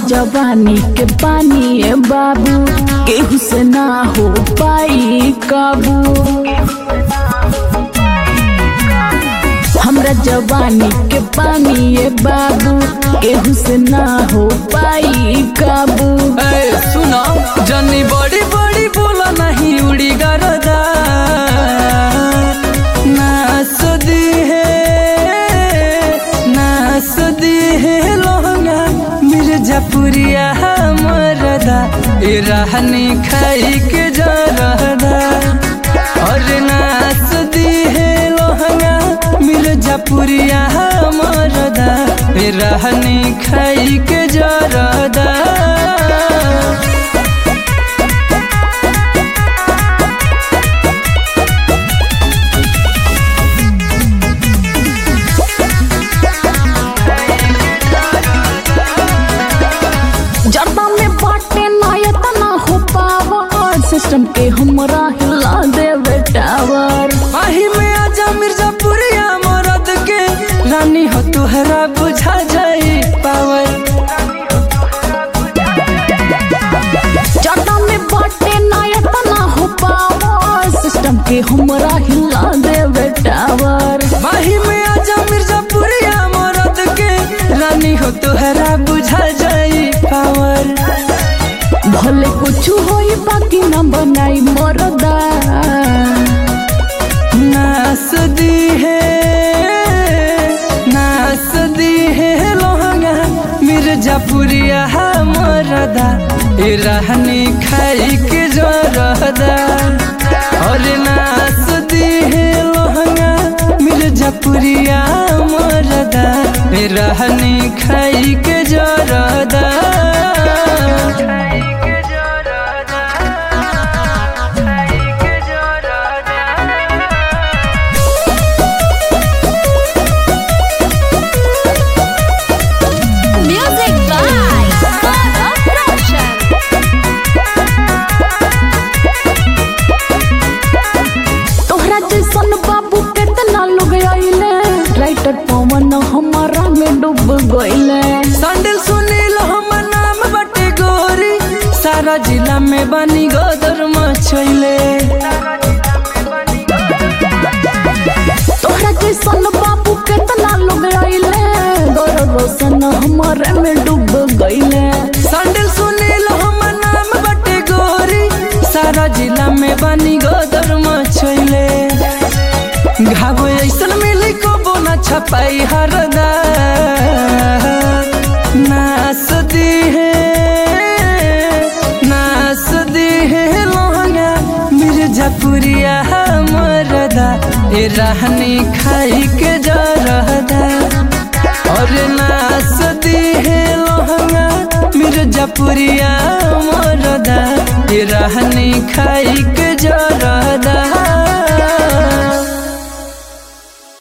जवानी के पानी ए बाबू केहू से ना हो पाई काबू हमरा जवानी के पानी ए बाबू केहू से ना हो पाई काबू ए सुना जनी बड़ी बड़ी बोला नहीं उड़ी गरदा नास दी है नास दी है लोहंगा मिर्जापुरिया मरदा ए रहनी खाई के जरदा और नास दी है लोहंगा मिर्जापुरिया मरदा ए रहनी खाई के जरदा जर्दा में बाटे नायत ना हो पावर सिस्टम के हमरा हिला देवे टावर माही में आजा मिर्जापुरिया मरद के रानी हो तुहरा बुझा जाई पावर जर्दा में बाटे नायत ना हो पावर सिस्टम के हमरा हिला देवे टावर माही में आजा मिर्जापुरिया मरद के रानी हो तुहरा बुझा जाई पावर भले कुछ होई बाकी ना बनाई मरदा नास दी है नास दी है लोहंगा मिर्जापुरिया मरदा ए रहनी खाई के जरदा और नास दी है लोहंगा मिर्जापुरिया मरदा ए रहनी खाई के जरदा Music by Gaurav Roshan. तोहरा जैसन बाबू केतना लोग आइले राइटर पवन हमारा में डूब गइले सैंडल सुनील हम नाम बटे गोरी सारा जिला में बनी गोदर मचैले तोहरा जैसन बाबू केतना लोग आइले गौरव रोशन हमारे में डूब गइले सैंडल सुनील हम नाम बटे गोरी सारा जिला में बनी गोदर मचैले घाव ऐसन मिली को बोना छपाई हरदा नास दी है नास दी है लोहंगा मिर्जापुरिया मरदा ए रहनी खाई के जरदा और नास दी है लोहंगा मिर्जापुरिया मरदा ए रहनी खाई के जरदा